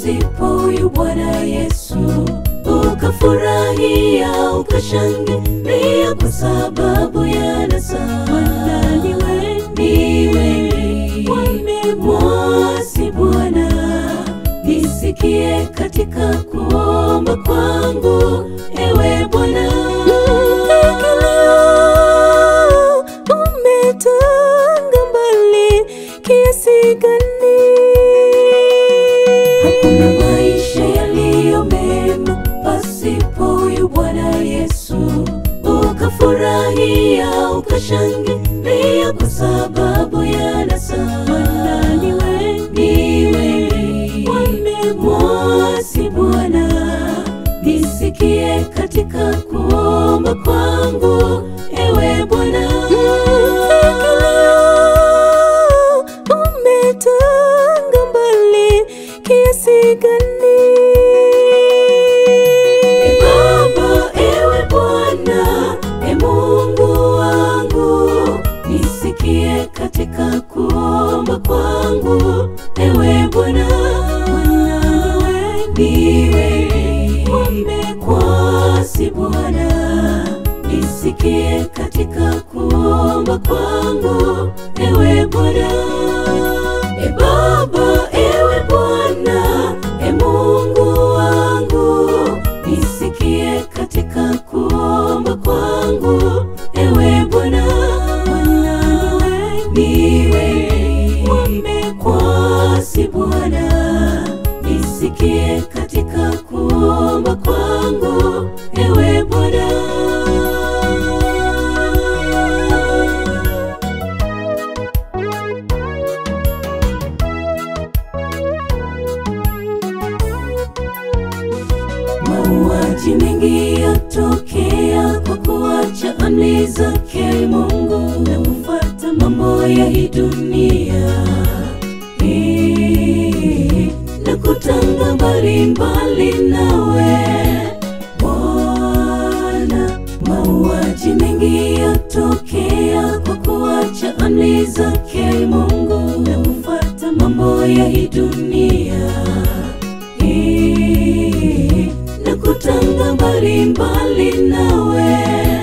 pasipo huyu Bwana Yesu, ukafurahia ukashangilia kwa sababu ya nasa. Maana ni wengi wamemwasi Bwana, nisikie katika kuomba kwangu, ewe Bwana. umetanga mbali kiasi gani? Hakuna maisha yaliyo mema pasipo huyu Bwana Yesu, ukafurahia ukashangilia kwa sababu ya nasa. Maana ni wengi wamemwasi Bwana, nisikie katika kuomba kwangu, ewe Bwana. umetanga mbali kiasi gani? E Baba, ewe Bwana, e Mungu wangu, nisikie katika kuomba kwangu, ewe Bwana. Niwe wamekwasi Bwana, nisikie katika kuomba kwangu, ewe Bwana. E Baba, ewe Bwana, e Mungu wangu, nisikie katika kuomba kwangu, ewe Bwana. Niwe wamekwasi Bwana, nisikie katika kuomba kwangu, ewe Bwana. Mauaji mengi yatokea kwa kuacha amri zake Mungu na kufuata mambo ya hii dunia Eh, na kutanga mbalimbali nawe Bwana. Mauaji mengi yatokea kwa kuacha amri zake Mungu na kufuata mambo ya hii dunia Eh, na kutanga mbalimbali nawe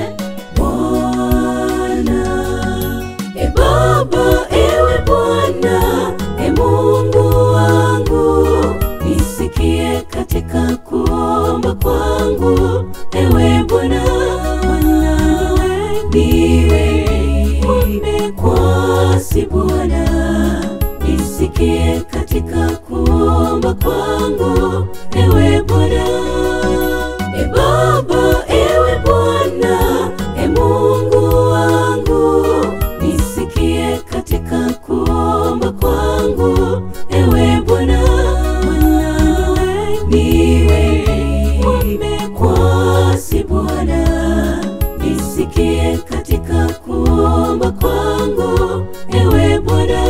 Bwana. E Baba, ewe Bwana, e Mungu wangu, nisikie katika kuomba kwangu, ewe Bwana. Niwe wamekwasi Bwana, nisikie katika kuomba kwangu, ewe Bwana. E Baba, ewe Bwana, e Mungu wangu, nisikie katika kuomba kwangu, ewe Bwana. Niwe wamekwasi Bwana, nisikie katika kuomba kwangu, ewe Bwana.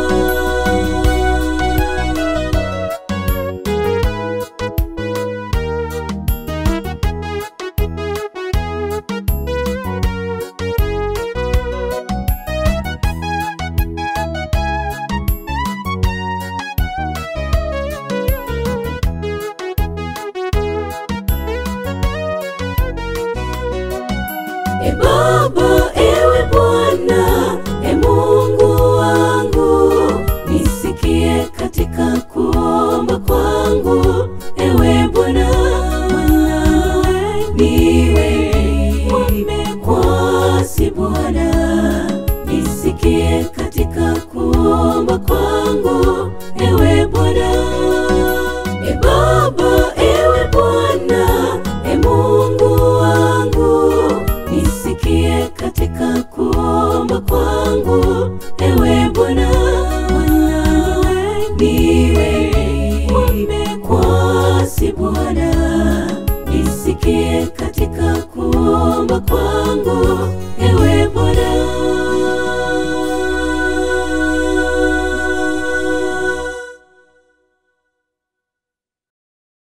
E Baba, ewe Bwana, e Mungu wangu, nisikie katika kuomba kwangu, ewe Bwana. Niwe wamekwasi Bwana, nisikie katika kuomba kwangu, ewe Bwana. E Baba, ewe Bwana, e Mungu wangu, nisikie katika kuomba kwangu, ewe Bwana. Niwe wamekwasi Bwana, nisikie katika kuomba kwangu